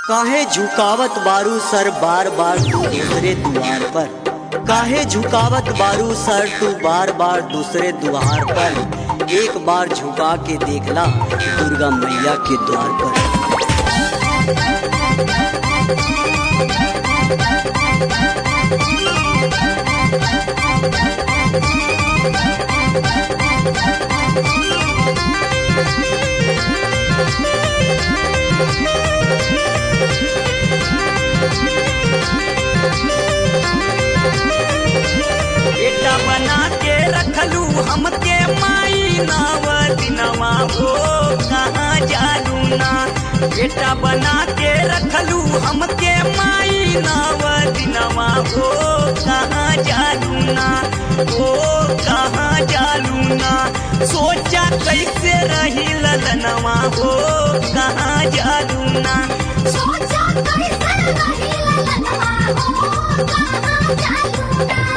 काहे झुकावत बारू सर बार बार तू दूसरे द्वार पर काहे झुकावत बारू सर तू बार बार दूसरे द्वार पर एक बार झुका के देखला दुर्गा मैया के द्वार पर बेटा बना के रखलू हमके माई नाव दिनवा हो कहाँ जालू ना बेटा बना के रखलू हमके माई नाव दिनवा हो कहाँ जालू ना हो कहाँ जालू ना सोचा कैसे रही ललनवा हो कहाँ जालू ना सोचा कैसे रही ललनवा हो कहाँ जालू ना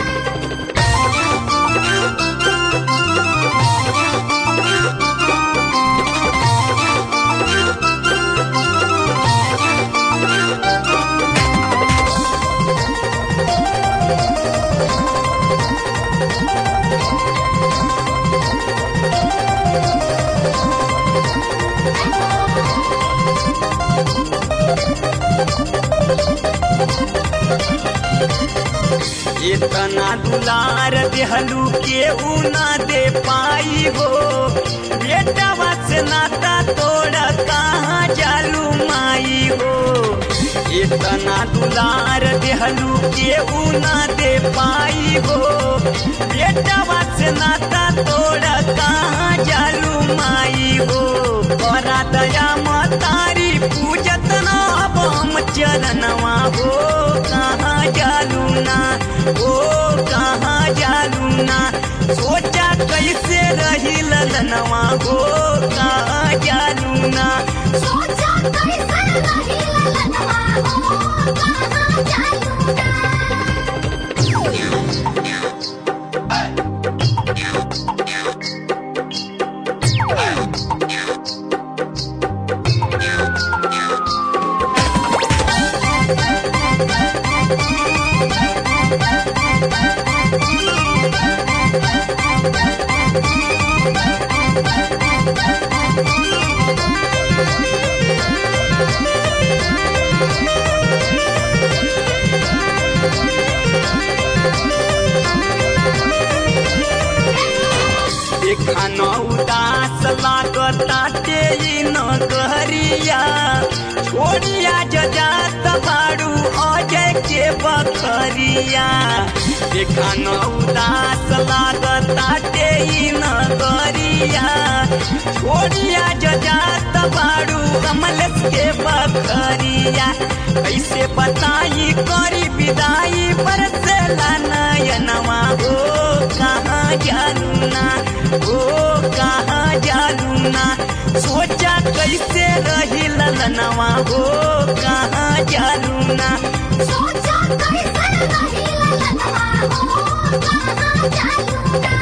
इतना दुलार देहलू के ना दे पाई हो बेटा से नाता तोड़ कहाँ जालू माई हो इतना दुलार देहलू के ना दे पाई हो बेटा से नाता तोड़ कहाँ जालू माई हो बड़ा दया मतारी पूजत ना अब हम चरणवा हो कहाँ जालू ना ओ कहाँ जालू ना सोचा कैसे रही ललनवा हो कहाँ जालू ना सोचा कैसे रही ललनवा हो कहाँ जालू ना देखा न उदास लागताटे ई नगरिया छोड़िया जजात बाड़ू अजय के बखरिया देखा न उदास लागताटे ई नगरिया छोड़िया जजात बाड़ू कमलेश के बखरिया कैसे बताई करी विदाई बरसेला नयनवा हो कहाँ जानू ना हो कहाँ जानू ना सोचा कैसे रही ललनवा हो कहाँ जानू ना सोचा कैसे रही ललनवा हो कहाँ जालू ना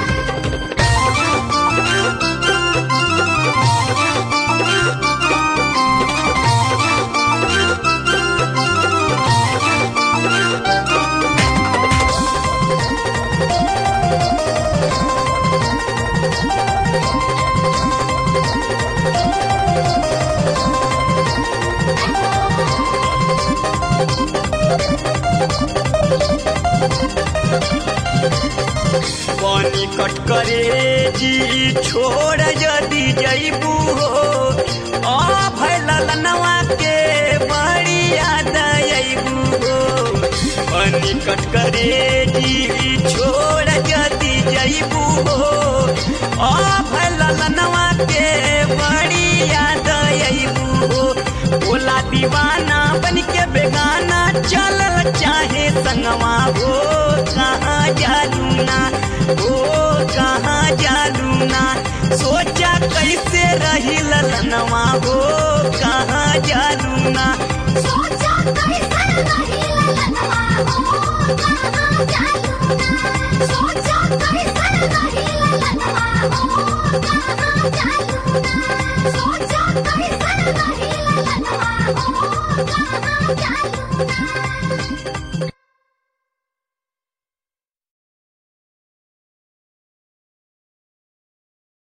पानी कट करे जी छोड़ यदि जईबू हो आ भैल ललनवा के बड़ी याद अईबू हो पानी कट करे जी छोड़ यदि जईबू हो आ भैल ललनवा के बड़ी याद अईबू हो बोला दीवाना बन के बेगाना चलल चाहे संगवा हो कहाँ जालू ना हो कहाँ जालू ना सोचा कैसे रही ललनवा हो कहाँ जालू ना सोचा कैसे रही ललनवा हो कहाँ जालू ना सोचा कैसे रही ललनवा हो कहाँ जालू ना सोचा कैसे रही ललनवा हो कहाँ